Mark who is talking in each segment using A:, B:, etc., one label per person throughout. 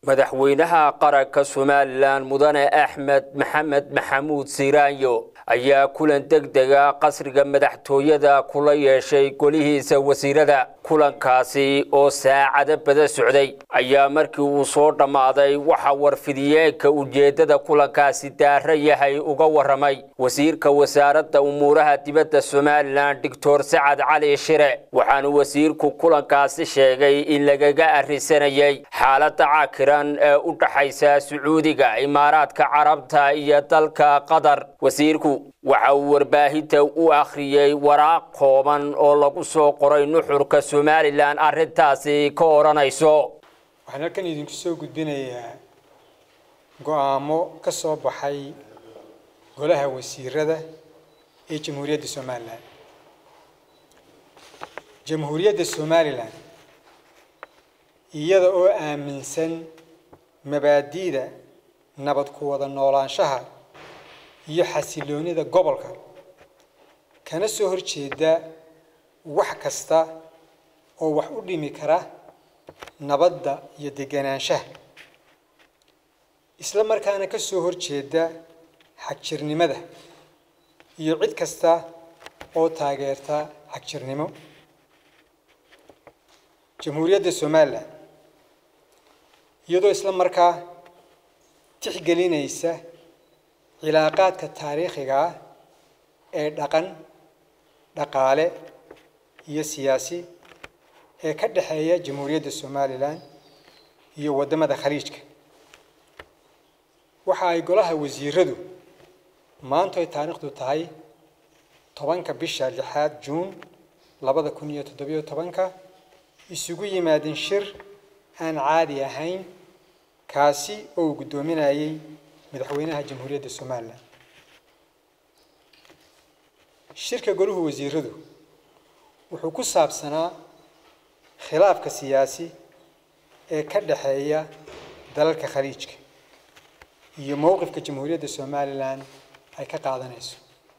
A: madaxweynaha qaranka somalilan mudane axmed maxamed maxamuud siiraanyo ayaa kulan deg dega qasriga madaxtooyada kula yeeshay golihiisa wasiirada kulankaasi oo saacado bada socday ayaa markii uu soo dhammaaday waxaa warfidiyeenka ujeeddada kulankaasi daara yahay uga warramay wasiirka wasaaradda umuuraha dibadda somalilan doctor sacad cali shire waxaanu wasiirku kulankaasi sheegay in lagaga arrisanayay xaaladda cakiran ee u dhaxaysa sacuudiga imaaraadka carabta iyo dalka qatar wasiirku waxa uu warbaahinta u akhriyey waraaq kooban oo lagu soo qoray nuxurka somalilan arrintaasi ka odhanayso
B: waxaan halkan idinku soo gudbinayaa go-aamo ka soo baxay golaha wasiirada ee jamhuuriyadda somalilan jamhuuriyadda somalilan iyada oo aaminsan mabaadi'da nabad ku wada noolaanshaha iyo xasiloonida gobolka kana soo horjeeda wax kasta oo wax u dhimi kara nabadda iyo deganaanshaha isla markaana ka soo horjeeda xagjirnimada iyo cid kasta oo taageerta xagjirnimo jamhuuriyadda somalilan iyadoo isla markaa tixgelinaysa cilaaqaadka taariikhiga ah ee dhaqan dhaqaale iyo siyaasi ee ka dhexeeya jamhuuriyadda somalilan iyo waddamada khaliijka waxa ay golaha wasiiradu maantu ay taariikhdu tahay tobanka bisha lixaad juun labada kun iyo toddobiyo tobanka isugu yimaadeen shir aan caadi ahayn kaasi oo uu guddoominayay madaxweynaha jamhuuriyadda somalilan shirka goluhu wasiiradu wuxuu ku saabsanaa khilaafka siyaasi ee ka dhexeeya dalalka khaliijka iyo mowqifka jamhuuriyadda somalilan ay ka qaadanayso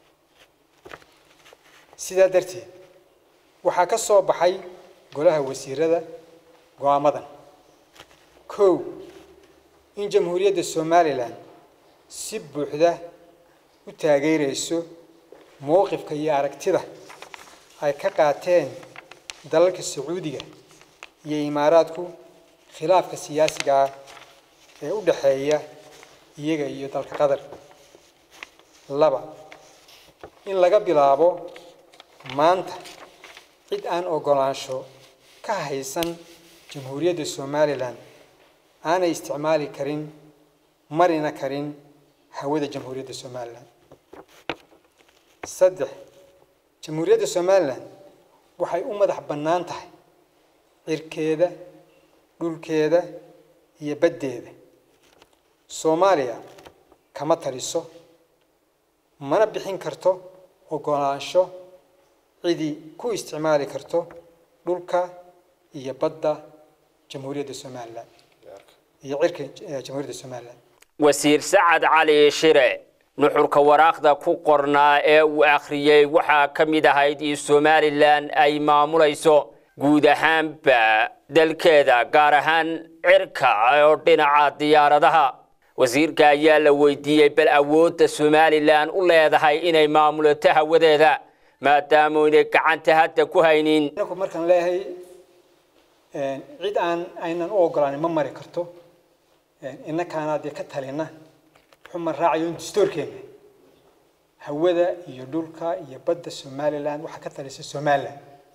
B: sidaa darteed waxaa ka soo baxay golaha wasiirada go-aamadan kow in jamhuuriyadda somalilan si buuxda u taageerayso mowqifka iyo aragtida ay ka qaateen dalalka sacuudiga iyo imaaraadku khilaafka siyaasiga ah ee u dhexeeya iyaga iyo dalka qatar laba in laga bilaabo maanta cid aan ogolaansho ka haysan jamhuuriyadda somalilan aanay isticmaali karin marina karin hawada jamhuuriyadda somalilan saddex jamhuuriyadda somalilan waxay u madax bannaan tahay cirkeeda dhulkeeda iyo baddeeda soomaaliya kama taliso mana bixin karto ogolaansho cidii ku isticmaali karto dhulka iyo badda jamhuuriyadda somalilan iyo cirka jamhuuriyadda somalilan
A: wasiir sacad cali shire nuxurka waraaqda ku qornaa ee uu akhriyey waxaa ka mid ahayd in somalilan ay maamulayso guud ahaanba dalkeeda gaar ahaan cirka oo dhinaca diyaaradaha wasiirka ayaa la weydiiyey bal awoodda somalilan u leedahay inay maamulato hawadeeda maadaama inay gacanta hadda ku haynin
B: markaan leeyahay cid aan aynan u ogolaanin ma mari karto innakaana dee ka talina xuma raacayo in dastoorkeena hawada iyo dhulka iyo badda somalilan waxaa ka talisa somalilan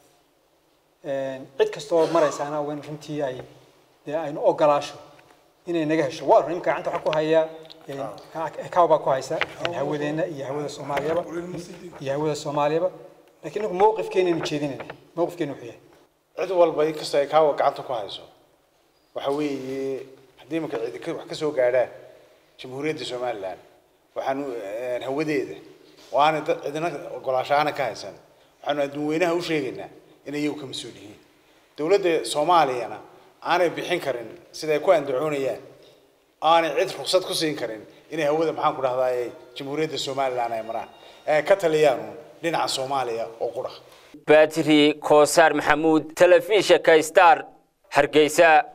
B: cid kasta oo maraysaana wen runtii ay dee aynu ogolaasho inay naga hesho waa run imka gacanta waxaa ku haya kaw baa ku haysa hawadeena iyo hawada soomaaliyaba iyo hawada soomaaliyaba lakiin inagu mowqifkeenaynu jeedinayna mowqifkeenu wuxuu yahay
C: cid walba inkastoo ay kaawa gacanta ku hayso waxa weeye haddii imanka cidi wax ka soo gaadhaan jamhuuriyadda somalilan waxaanu hawadeeda oo aanay dad cidina ogolaasho aanay ka haysan waxaanu adduunweynaha u sheegaynaa inay iyagu ka mas-uul yihiin dowladda soomaaliyana aanay bixin karin siday ku andacoonayaan aanay cid ruksad ku siin karin inay hawada maxaan ku dhahdaay jamhuuriyadda somalilan ay maraan ee ka taliyaan dhinaca soomaaliya oo qura
A: batri koosaar maxamuud telefishinka star hargeysa